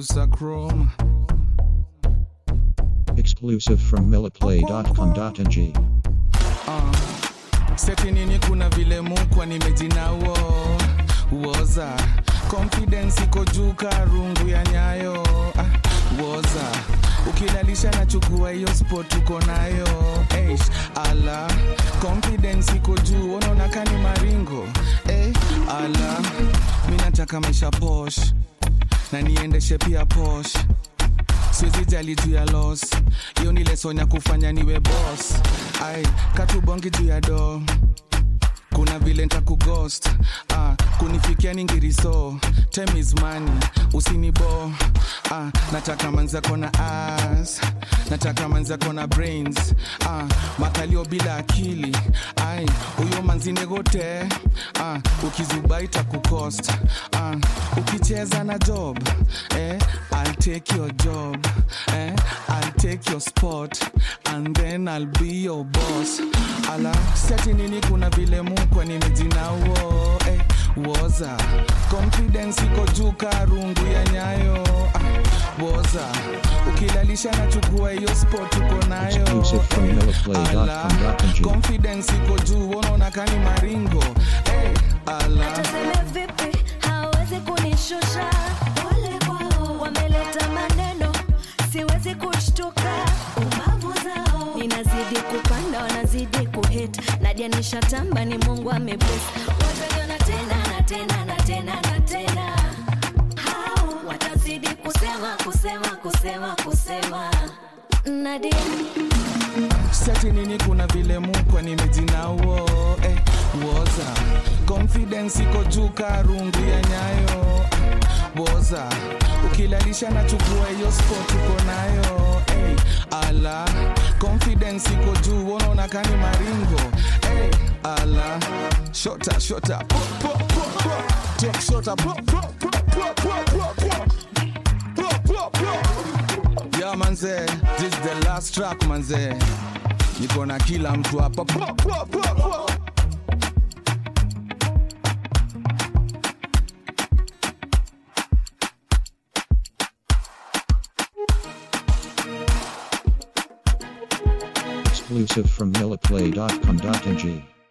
producer Chrome. Exclusive from milliplay.com.ng. Uh, seti nini kuna vile mukwa nimejinawo woza confidence iko juu karungu ya nyayo ah, woza ukilalisha na chukua hiyo spot uko nayo Eish, ala confidence iko juu unaona kani maringo eh, ala mi nataka maisha posh na niendeshe pia posh siwezi jali juu ya los hiyo ni lesson ya kufanya niwe boss ai katubongi juu ya do kuna vile ntakughost ah, kunifikia ningiriso time is money usinibo ah, nataka manzako na as nataka manzako na brains ah, makalio bila akili ai huyo manzinegote ah, ukizuba itakucost ah, ukicheza na job eh, I'll take your job eh, I'll take your spot and then I'll be your boss ala seti nini kuna vile mukwa nimejinawo eh, woza confidence iko juu karungu ya nyayo ah, woza ukilalisha na chukua hiyo spot uko nayo Exclusive from eh, milliplay.com.ng. ala, confidence iko juu unaona kani maringo eh, ala Tuseme vipi hawezi kunishusha pole kwao wameleta maneno siwezi kushtuka ubavu zao ninazidi kupanda wanazidi kuhit nadia nishatamba ni mungu amebless wataliona tena na tena na tena na tena hao watazidi kusema kusema kusema kusema nadia seti nini kuna vile mukwa nimejinawo eh, woza confidence iko juu karungu ya nyayo woza ukilalisha na chukua hiyo spot uko nayo eh, ala confidence iko juu unaona kani maringo eh, ala shota shota po, po, po, po. Take shota po, po, po, po, po, po, po. Po, po, po. Yeah, manze, this is the last track manze. Niko na kila mtu hapa. Po, po, po, po. Exclusive from milliplay.com.ng.